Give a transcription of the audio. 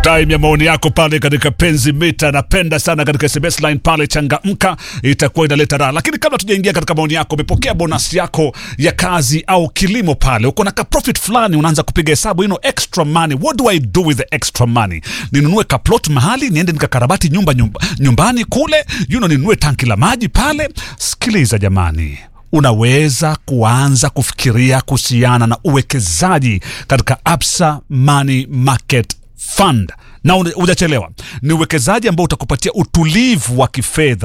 time ya maoni yako pale katika penzi mita. Napenda sana katika SMS line pale, changamka, itakuwa inaleta raha. Lakini kabla tujaingia katika maoni yako, umepokea bonus yako ya kazi au kilimo pale, uko na ka profit fulani, unaanza kupiga hesabu, you know, extra money. What do I do with the extra money? Ninunue ka plot mahali, niende nikakarabati nyumba, nyumba nyumbani kule, you know, ninunue tanki la maji pale. Sikiliza jamani, unaweza kuanza kufikiria kuhusiana na uwekezaji katika Absa Money Market Fund na hujachelewa. Ni uwekezaji ambao utakupatia utulivu wa kifedha